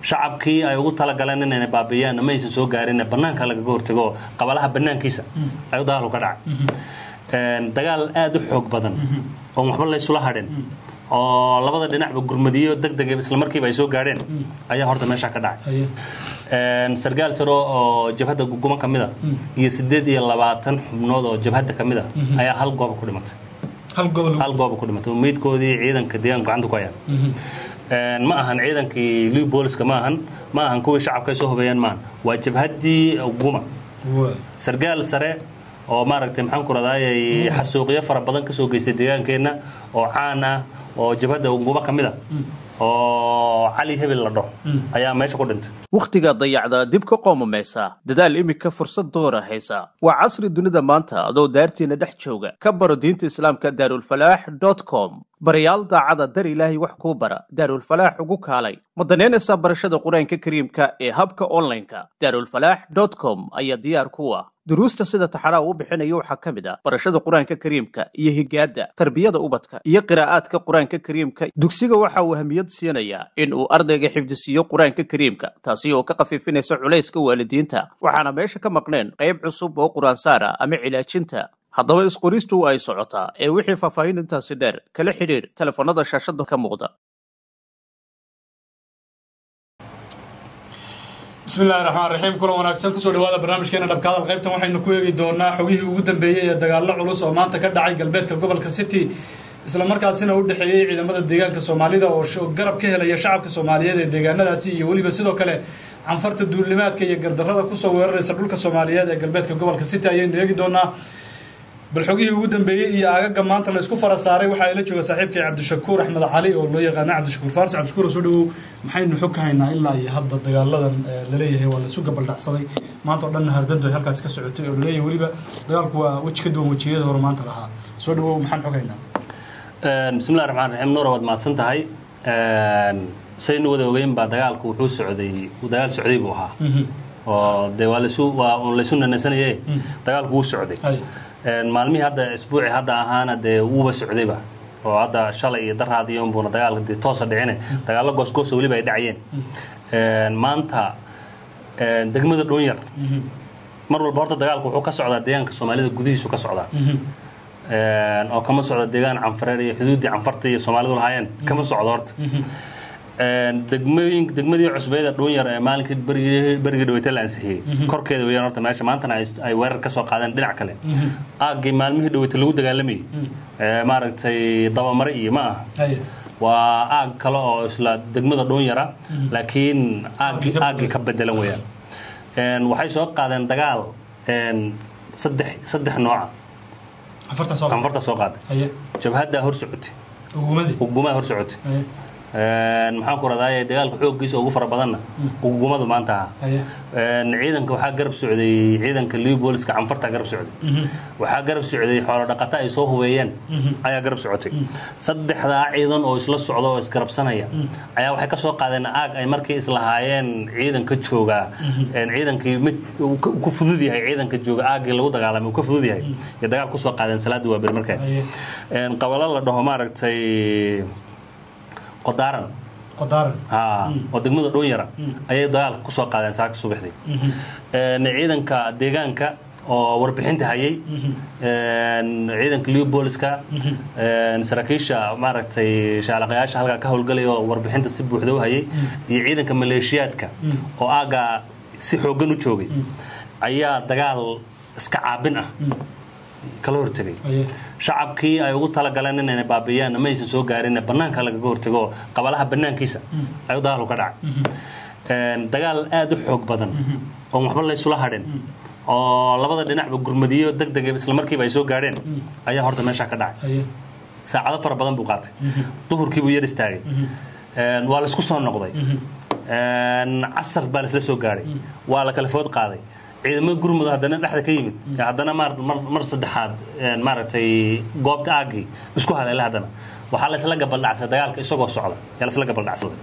shacabkii ay ugu talagaleen inayna baabiiyaan ma aysan soo gaarin banaanka lagaga hortago qabalaha banaankiisa ayuu dagaalku ka dhacay dagaal aada u xoog badan oon waxba laysula hadhin oo labada dhinacba gurmadiyo deg deg isla markiiba ay soo gaadheen ayaa horta meesha ka dhacay sargaal saro oo jabhadda guguma ka mid a iyo siddeed iyo labaatan xubnood oo jabhadda ka mid a ayaa hal gooba ku dhimatay hal gooba ku dhimatay oo meydkoodii ciidanka deegaanka gacanta ku hayaan ma ahan ciidankii liw booliska ma ahan ma ahan kuwii shacabka ay soo hubeeyeen maahan waa jabhaddii guma sargaal sare oo maaragtay maxaan ku radayay xasuuqyo fara badan kasoo geystay deegaankeenna oo caan ah oo jabhadda guma ka mid a oo cali hebel la dhaho ayaa meesha ku dhintay wakhtiga dayacda dib ka qoomamaysa dadaal iminka fursad doora haysa waa casri dunida maanta adoo daartiina dhex jooga ka baro diinta islaamka daarulfalaax dot com barayaal daacada dar ilaahay wax kuu bara daarulfalaax ugu kaalay ma danaynaysaa barashada qur-aanka kariimka ee habka onlineka daarulfalaax dot com ayaa diyaar ku ah duruusta sida taxanaa uu bixinayo waxaa ka mid ah barashada qur-aanka kariimka iyo higaadda tarbiyada ubadka iyo qiraa'aadka qur-aanka kariimka dugsiga waxa uu ahamiyad siinayaa in uu ardayga xifdisiiyo qur-aanka kariimka taasi oo ka khafiifinaysa culayska waalidiinta waxaana meesha ka maqneen qayb cusub oo qur-aansaar ah ama cilaajinta haddaba isqoristu ay socotaa ee wixii faahfaahin intaasi dheer kala xidhiir telefoonnada shaashadda ka muuqda bismi illahi raxmaan raxiim kulan wanaagsan kusoo dhawaada barnaamijkeena dhabka hadal qaybtan waxaynu ku eegi doonaa xogihii ugu dambeeyey ee dagaallo culus oo maanta ka dhacay galbeedka gobolka city isla markaasina u dhexeeyey ciidamada deegaanka soomaalida oo garab ka helaya shacabka soomaaliyeed ee deegaanadaasi iyo weliba sidoo kale canfarta duulimaadka iyo gardarrada kusoo weeraraysa dhulka soomaaliyeed ee galbeedka gobolka city ayaynu eegi doonaa bal xogihii ugu dambeeyey iyo aagaga maanta laysku fara saaray waxaa ila jooga saaxiibkay cabdishakuur axmed cali oo loo yaqaana cabdishakuur faarsi cabdishakuur soo dhawow maxaynu xog ka haynaa ilaa iyo hadda dagaaladan laleeyahay waa laisu gabaldhacsaday maanta oo dhan hardando ay halkaasi ka socotay oo laleeyahay weliba dagaalku waa weji ka duwan wejiyada hore maanta lahaa soo dhawow maxaan xog haynaa bismillahi raxmaan raxiim nuura waad mahadsan tahay saynu wada ogeyn baa dagaalku wuxuu socday dagaal socday buu ahaa oo dee waa laysu waa laysu nanasanaye dagaalku wuu socday maalmihii hadda isbuuci hadda ahaana dee wuuba socdayba oo hadda shalay iyo daraadiyo unbuuna dagaalka dee toosa dhicine dagaallo goosgoosa weliba ay dhacayeen maanta degmada dhoonyar mar walba horta dagaalku wuxuu ka socdaa deegaanka soomaalida gudihiisu ka socdaa oo kama socda deegaan canfareer iyo xuduuddii canfarta iyo soomaalidu lahaayeen kama socdo horta degmooyin degmadii cusbeeda dhuunyar ee maalinkii berigii berigii dhaweyta la ansixiyey korkeeda weeyaan horta meesha maantana ay weerar ka soo qaadeen dhinac kale aaggii maalmihii dhaweyta lagu dagaalamayay maaragtay dabamare iyo ma aha waa aag kale oo isla degmada dhuunyara laakiin aaggii aaggii ka bedelan weeyaan waxay soo qaadeen dagaal saddex saddex nooca canfarta soo qaaday jabhaddaa hor socotay ugumaa hor socotay maxaan ku radaaye dagaalka xooggiisa ugu fara badanna ugumadu maanta aha ciidanka waxaa garab socday ciidanka liwbooliska canfarta garab socday waxaa garab socday xoolo dhaqata ay soo hubeeyeen ayaa garab socotay saddexdaa ciidan oo isla socda oo isgarabsanaya ayaa waxay ka soo qaadeen aag ay markii islahaayeen ciidanka joogaa ciidankii mid ku fudud yahay ciidanka jooga aaggii lagu dagaalamay uu ka fudud yahay iyo dagaal kusoo qaadeen salaada waa beri markaa qabalo la dhaho maaragtay qodaaran oo degmada dhoonyara ayay dagaalka kusoo qaadeen saaka subaxdii ciidanka deegaanka oo warbixinta hayay ciidanka liwbooliska saraakiisha maaragtay shaalaqayaasha halkaa ka howlgalaya oo warbixinta si buuxda u hayay iyo ciidanka maleeshiyaadka oo aaggaa si xooggan u joogay ayaa dagaal iska caabin ah kala hortegay shacabkii ay ugu talagaleen inayna baabiiyaan ma aysan soo gaarin banaanka lagaga hortago qabalaha banaankiisa ayuu dagaalku ka dhacay dagaal aada u xoog badan oon waxba laysula hadhin oo labada dhinacba gurmadiyo deg deg isla markiiba ay soo gaadheen ayaa horta meesha ka dhacay saacado fara badan buu qaatay duhurkii buu yar istaagay waa laysku soo noqday casar baa laisla soo gaadhay waa la kala food qaaday ciidamada gurmud haddana dhexda ka yimid haddana mar saddexaad maaragtay goobta aaggii isku haleela haddana waxaa laysla gabaldhacsaday dagaalka isagoo socda yaa laysla gabaldhacsaday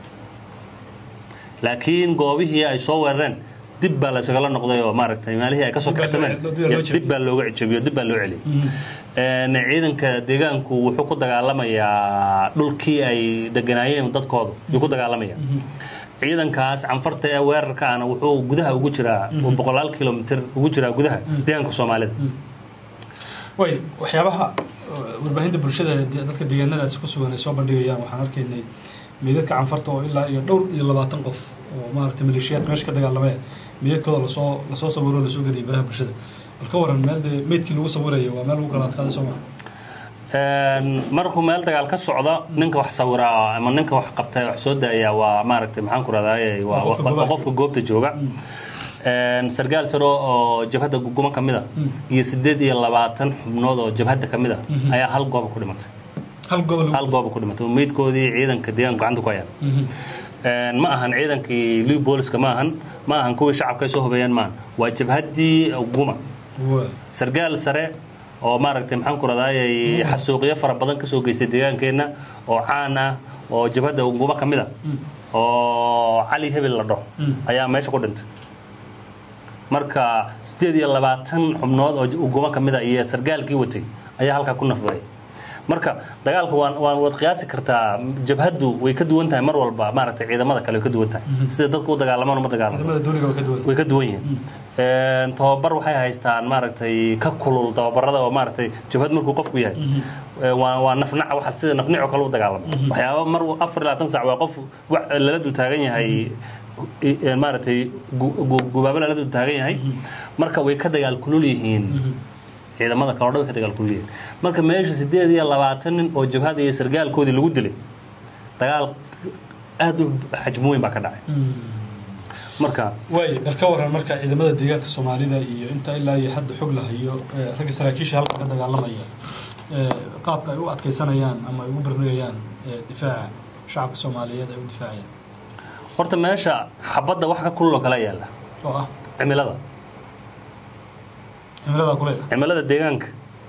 laakiin goobihii ay soo weerareen dib baa laysagala noqday oo maaragtay maalihii ay kasoo kactameen dib baa looga cijabiyo dib baa loo celiyay ciidanka deegaanku wuxuu ku dagaalamayaa dhulkii ay deganaayeen dadkooda yuu ku dagaalamaya ciidankaas canfarta ee weerarka ahna wuxuu gudaha ugu jiraa uu boqolaal kilomitr ugu jiraa gudaha deegaanka soomaalida way waxyaabaha warbaahinta bulshada dadka deegaanadaasi ku sugan ay soo bandhigayaan waxaan arkaynay meydadka canfarta oo ilaa iyo dhowr iyo labaatan qof oo maaragtay maleeshiyaad meesha ka dagaalamaya meydadkooda lasoo lasoo sawiro o lasoo geliyay baraha bulshada bal ka waran meel dee meydkii lagu sawirayo waa meel lagu kala adkaaday soo maa markuu meel dagaal ka socdo ninka wax sawiraa ama ninka wax qabta wax soo daaya waa maaragtay maxaan ku rahdaay waa qofka goobta jooga sargaal saro oo jabhadda guguma ka mid a iyo siddeed iyo labaatan xubnood oo jabhadda ka mid a ayaa hal gooba ku dhimatay hal gobol hal gooba ku dhimatay oo meydkoodii ciidanka deegaanka gacanta ku hayaan ma ahan ciidankii liw booliska ma ahan ma ahan kuwii shacabka ay soo hubeeyeen maahan waa jabhaddii guma sargaal sare oo maaragtay maxaan ku radayay xasuuqyo fara badan ka soo geystay deegaankeenna oo caan ah oo jabhadda guma ka mid a oo cali hebel la dhaho ayaa meesha ku dhintay marka siddeed iyo labaatan xubnood oo guma ka mid a iyo sargaalkii watay ayaa halkaa ku nafbaray marka dagaalka waan waad qiyaasi kartaa jabhaddu way ka duwan tahay mar walba maaragtay ciidamada kale way ka duwan tahay sida dadku u dagaalamaan uma dagaalamo way ka duwan yihiin tababar waxay haystaan maaragtay ka kulul tababarada oo maaragtay jabhad markuu qofku yahay waa nafnaca waxa sida nafnic oo kale u dagaalamo waxyaaba mar afar iyo labaatan sac waa qof lala dul taagan yahay maaragtay gubaabo lala dul taagan yahay marka way ka dagaal kulul yihiin ciidamada kale o dhan way ka dagaal kulul yihiin marka meesha siddeed iyo labaatan nin oo jabhada iyo sargaalkoodii lagu dilay dagaal aada u xajmo weyn baa ka dhacay marka waay bal ka waran marka ciidamada deegaanka soomaalida iyo inta ilaa iyo hadda xog la hayo ragga saraakiisha halka ka dagaalamaya qaabka ay u adkaysanayaan ama ay ugu barnagayaan difaaca shacabka soomaaliyeed ay u difaacayaan horta meesha xabadda wax ka kulul oo kala yaalla oo ah cimilada cimilada kule cimilada deegaanka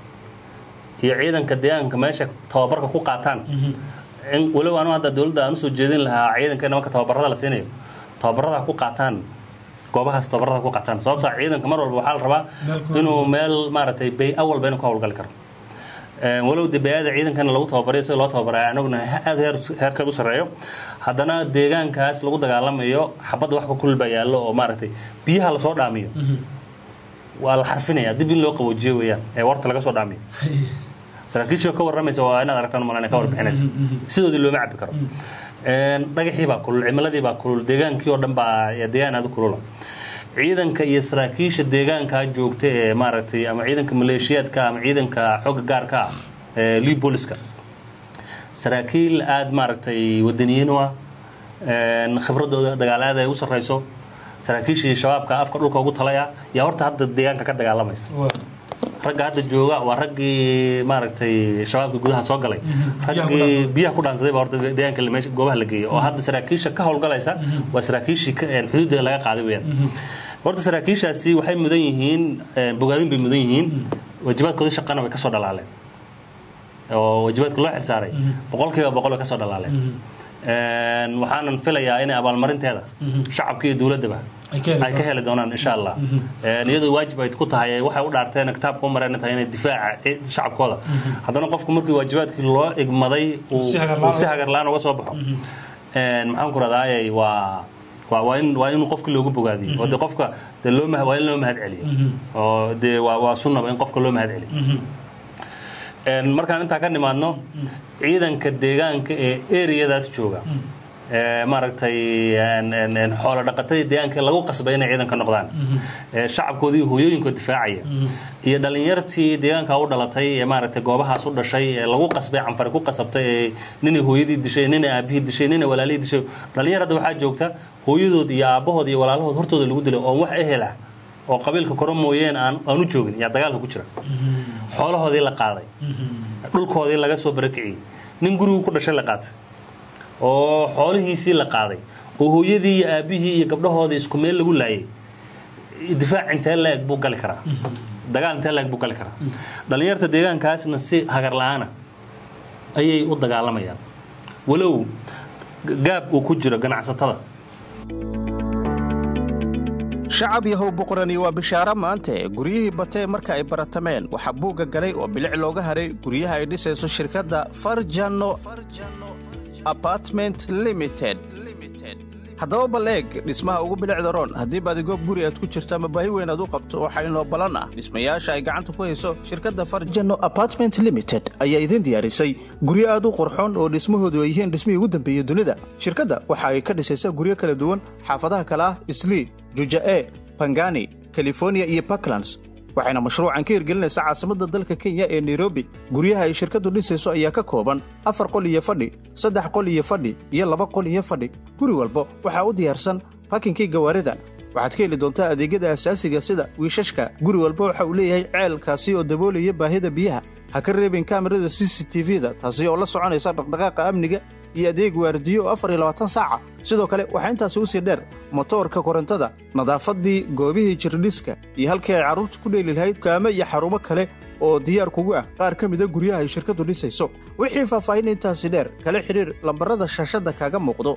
iyo ciidanka deegaanka meesha tababarka ku qaataan in walow anu hadda dowladda aan usoo jeedin lahaa ciidankeena marka tababarada la siinayo tababarada ku qaataan goobahaas tababarada ku qaataan sababta ciidanka mar walba waxaa la rabaa inuu meel maaragtay bay-a walba inuu ka howlgali karo walow de bay-ada ciidankana lagu tababarayo sida loo tababaray anaguna aada heer heerkeed u sarreeyo haddana deegaankaas lagu dagaalamayo xabadda waxba kulul baa yaallo oo maaragtay biyaha lasoo dhaamiyo waa la xarfinaya dib in loo qaboojiyo weeyaan ee warta laga soo dhaamiyo saraakiishoo ka warramaysa waa inaad aragtaan malan ka warbixinaysa sidoodii looma cabi karo dhagaxii baa kulul cimiladii baa kulul deegaankii oo dhan baa deegaan aada kulula ciidanka iyo saraakiisha deegaankaa joogta ee maaragtay ama ciidanka maleeshiyaadka ama ciidanka xooga gaarka ah ee lipoliska saraakiil aada maaragtay wadaniyiin u ah khibradooda dagaal aad ay u sarrayso saraakiishii shabaabka afka dhulka ugu talaya yaa horta hadda deegaanka ka dagaalamaysa ragga hadda jooga waa raggii maaragtay shabaabka gudaha soo galay raggii biyaha ku dhaansaday baa horta deegaanka meesha goobaha la geeyay oo hadda saraakiisha ka howlgalaysa waa saraakiishii xuduudda laga qaaday weyaan horta saraakiishaasi waxay mudan yihiin bogaadin bay mudan yihiin waajibaadkoodii shaqana way kasoo dhalaaleen oo waajibaadka loo xilsaaray boqolkiiba boqol way kasoo dhalaaleen waxaanan filayaa inay abaalmarinteeda shacabka iyo dowladdaba ay ka heli doonaan insha allah iyadoo waajib ay ku tahay waxay u dhaarteen kitaabka u mareen tahay inay difaaca shacabkooda haddana qofku markii waajibaadkii loo igmaday uu si hagarlaan uga soo baxo maxaan ku radayay waa waa in waa in qofkii loogu bogaadiyo oo de qofka de loo waa in loo mahad celiyo oo de waa waa sunnaba in qofka loo mahad celiyo markaan intaa ka nimaadno ciidanka deegaanka ee ereyadaas jooga maaragtay xoolo dhaqatadii deegaanka lagu qasbay inay ciidanka noqdaan shacabkoodii hooyooyinkood difaacaya iyo dhalinyartii deegaanka u dhalatay ee maaragtay goobahaas u dhashay ee lagu qasbay canfari ku qasabtay ee ninay hooyadii dishay ninay aabihii dishay ninay walaalihii dishay dhalinyar hadda waxaa joogta hooyadood iyo aabbahood iyo walaalahood hortooda lagu dilay oo wax ehel ah oo qabiilka koro mooyeen aan aan u joogin yaa dagaalka ku jira xoolahoodii la qaaday dhulkoodii laga soo barakiciyey nin gurigu ku dhashay la qaatay oo xoolihiisii la qaaday oo hooyadii iyo aabbihii iyo gabdhahoodii isku meel lagu laayay difaac intee la-eg buu gali karaa dagaal intee la-eg buu gali karaa dhallinyarta deegaankaasna si hagar la-aana ayay u dagaalamayaan walow gaab uu ku jiro ganacsatada shacab yahow boqorani waa bishaaro maante guryihii batee marka ay baratameen waxaa buugga galay oo bilic looga haray guryaha ay dhisayso shirkadda farjano apartment limited haddaba bal eeg dhismaha ugu bilicda roon haddii baadigoob guri aad ku jirto ama baahi weyn aad u qabto waxaa inoo ballan ah dhismayaasha ay gacanta ku hayso shirkadda farjano apartment limited ayaa idiin diyaarisay guryo aad u qurxoon oo dhismahoodu ay yihiin dhismihii ugu dambeeyey dunida shirkadda waxa ay ka dhisaysaa guryo kala duwan xaafadaha kale ah islii juja'e bangani californiya iyo puntlands waxayna mashruucan ka hirgelinaysaa caasimadda dalka kenya ee nairobi guryaha ay shirkaddu dhisayso ayaa ka kooban afar qol iyo fadhi saddex qol iyo fadhi iyo laba qol iyo fadhi guri walba waxaa u diyaarsan bakinkii gawaarida waxaad ka heli doontaa adeegyada asaasiga sida wiishashka guri walba waxa uu leeyahay ceelkaasi oo daboolaya baahida biyaha ha ka reebin kaamirada c c t v-da taasi oo la soconaysa dhaqdhaqaaqa amniga iyo adeeg waardiyo oo afar iyo labaatan saaca sidoo kale waxaa intaasi u sii dheer motoorka korontada nadaafaddii goobihii jirdhiska iyo halkii ay carruurta ku dheeli lahayd kaamo iyo xarumo kale oo diyaar kugu ah qaar ka mida guryaha ay shirkaddu dhisayso wixii faahfaahin intaasi dheer kala xidhiir lambarrada shaashadda kaaga muuqdo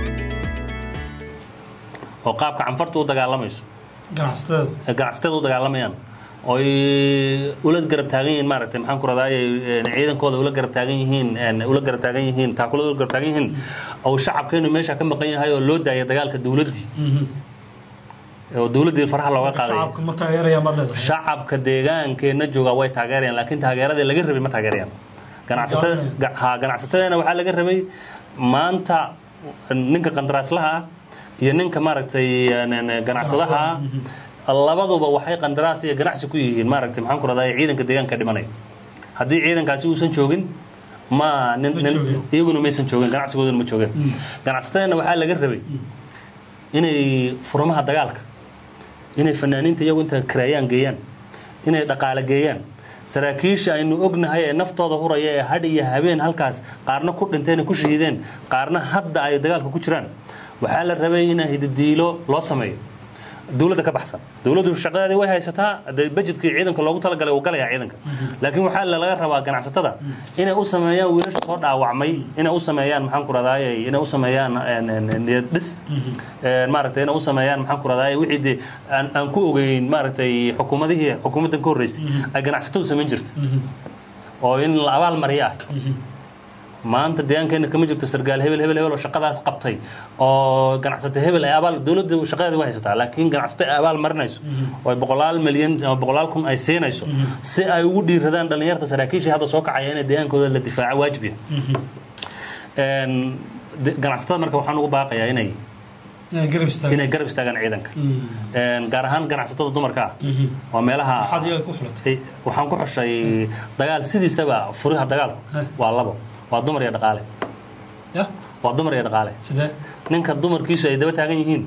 oo qaabka canfarta u dagaalamayso ganacsatada ee ganacsatada u dagaalamayaan oy ula garab taagan yihiin maaragtay maxaan ku radaaye ciidankooda ula garab taagan yihiin ula garab taagan yihiin taakulada ula garab taagan yihiin oo shacabkeenu meesha ka maqan yahay oo loo daaya dagaalka dawladdii oo dawladdii faraha looga qaaday shacabka ma taageerayaan baad leedahay shacabka deegaankeenna jooga way taageerayaan laakiin taageeradii laga rabay ma taageerayaan ganacsatada ga- ha ganacsatadana waxaa laga rabay maanta ninka qandaraaslaha ah iyo ninka maaragtay ganacsadaha ah labaduba waxay qandaraas iyo ganacsi ku yihiin maaragtay maxaan ku radaa ciidanka deegaanka dhimanaya haddii ciidankaasi uusan joogin ma nin Ma nin joogin. iyaguna maysan joogin ganacsigooduna ma joogin ganacsatadana waxaa laga rabay inay furmaha dagaalka inay fanaaniinta iyagu inta karaayaan geeyaan inay dhaqaale geeyaan saraakiisha aynu ognahay ee naftooda huraya ee hadh iyo habeen halkaas qaarna ku dhinteen ku shahiideen qaarna hadda ay dagaalka ku jiraan waxaa la rabay in hididiilo loo sameeyo dowladda ka baxsan dowladdu shaqadeedii way haysataa dee budgetkii ciidanka loogu talagalay uu galayaa ciidanka laakiin waxaa laga rabaa ganacsatada inay u sameeyaan wiilasha soo dhaawacmay inay u sameeyaan maxaan ku radaaye inay u sameeyaan een, een, een, niyad dhis een, maaragtay inay u sameeyaan maxaan ku radaaye wixii dee aan aan ku ogeyn maaragtay xukuumadihii xukuumaddan ka horreysay ay ganacsatadu samayn jirta oo in la abaal mariyo ah maanta deegaankeena kama jirto sargaal hebel hebel hebel oo shaqadaas qabtay oo ganacsata hebel ay abaal dowladda shaqadeeda way haysataa laakiin ganacsata ay abaal marinayso oo ay boqolaal milyan ama boqolaal kun ay siinayso si ay ugu dhiiradaan dhallinyarta saraakiisha hadda soo kacaya inay deegaankooda la difaaco waajib yahay Een, de- ganacsatada marka waxaan ugu baaqayaa inay inay garab istaagaan inay garab istaagaan ciidanka Een, gaar ahaan ganacsatada dumarka ah waa meelaha maxaad iyaga ku xulatay Ay, waxaan ku xushay dagaal sidiisaba furiha dagaalku waa labo waa dumar iyo dhaqaale ya waa dumar iyo dhaqaale sidee ninka dumarkiisu ay daba taagan yihiin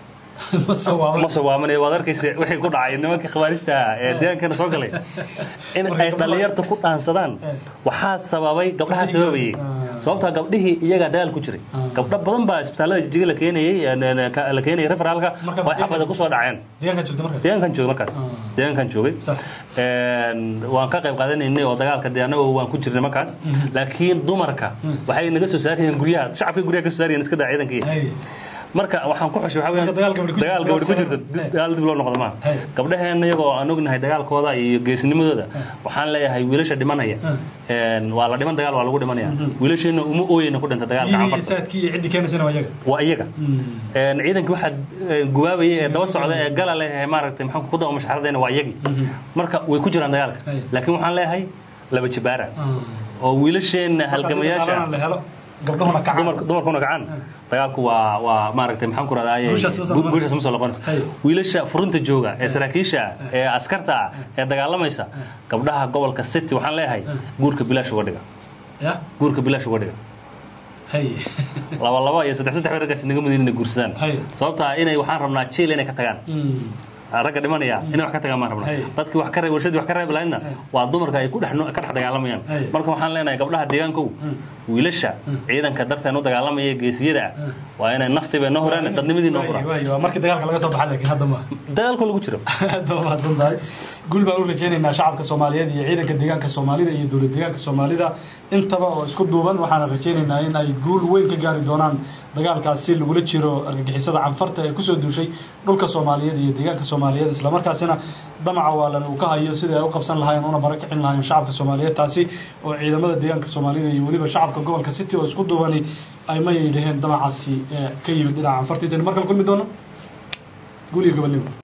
ma soo waaban ma sawaamanaya waad arkaysa wixii ku dhacay nimanka khawaarista ah ee deegaankana soo galay in Marka ay gabdhaha- dhallinyarta ku dhaansadaan waxaa sababay gabdhaha Gabdhihii sababayay ah. sababtaa gabdhihii iyagaa dagaal ku jiray Ah. gabdho badan baa isbitaallada jijiga la keenayey een, een, ka- la keenayay referaalka Marka oo ay xabada deegaanka- kusoo dhaceen deegaanka joogta markaas deegaankan joogay markaas Ah. deegaankan joogay Sax. Een, waan ka qayb qaadanaynay oo dagaalka dee annaga waan ku jirnay markaas laakiin dumarka waxay naga soo saarayeen guryaha shacabka guryaha ka soo saarayeen iska daa ciidankii Hay. marka waxaan ku xushay waxaa weeyaan Marka dagaal gabadhi ku jirto, dagaal gabadhi ku dagaal jirta sabab- dagaal dib loo noqdo maaha Hey. gabdhaheenna iyagoo aan ognahay dagaalkooda iyo geesnimadooda waxaan leeyahay wiilasha dhimanaya een, waa la dhiman dagaal waa lagu dhimanaya wiilasheenna uma ooyeyna ku dhinta dagaalka biyihii canfarta saadkii iyo ciddii keenaysana waa iyaga waa iyaga Een, ciidankii waxaa ee, gubaabaya ee daba socda ee gala leh ee maaragtay maxaan ku daba mashxaradayna waa iyagii marka way ku jiraan dagaalka Hey. laakiin waxaan leeyahay laba jibaara oo wiilasheenna halgamayaasha Marka la helo gabdhahuna kacaan dumarka dumarkuna gacan dagaalku waa waa maaragtay maxaan ku raadaaye Guushaas ma soo noqonayso. guushaas ma soo noqonayso Hay. wiilasha furunta jooga ee saraakiisha ah, ee askarta ah ee dagaalamaysa gabdhaha gobolka city waxaan leeyahay guurka bilaash uga dhiga ya guurka bilaash uga dhiga hay laba laba iyo saddex saddex raggaas naga mudin inay guursadaan Hay. sababtaa inay waxaan rabnaa jiil inay ka tagaan ragga dhimanaya inay wax ka tagaan maan rabnaa Hay. dadkii wax ka reeb warshadii wax ka reeb lahaydna waa dumarka ay ku dhex no- ka dhex dagaalamayaan Hay. marka waxaan leenahay gabdhaha deegaankow wiilasha ciidanka darteen u dagaalamaya geesiyada ah waa inay naftiiba noo horaan dadnimadii noo horaan waayo waa markii dagaalka laga soo baxay laakiin hadda ma dagaalku lagu jiro aad baa mahadsan tahay guul baan u rajaynaynaa shacabka soomaaliyeed iyo ciidanka deegaanka soomaalida iyo dowlad deegaanka soomaalida intaba oo isku duuban waxaana rajaynaynaa in ay guul weyn ka gaari doonaan dagaalkaasi lagula jiro argagixisada canfarta ee kusoo duushay dhulka soomaaliyeed iyo deegaanka soomaaliyeed islamarkaasina damaca waalan uu ka hayo sidai ay u qabsan lahaayeen una barakicin lahaayeen shacabka soomaaliyeed taasi oo ciidamada deegaanka soomaalida iyo weliba shacabka gobolka city oo isku duubani ay mayay dhaheen damacaasi ka yimid dhinaca anfarta intaynu markale kulmi doono guul iyo gobonnimo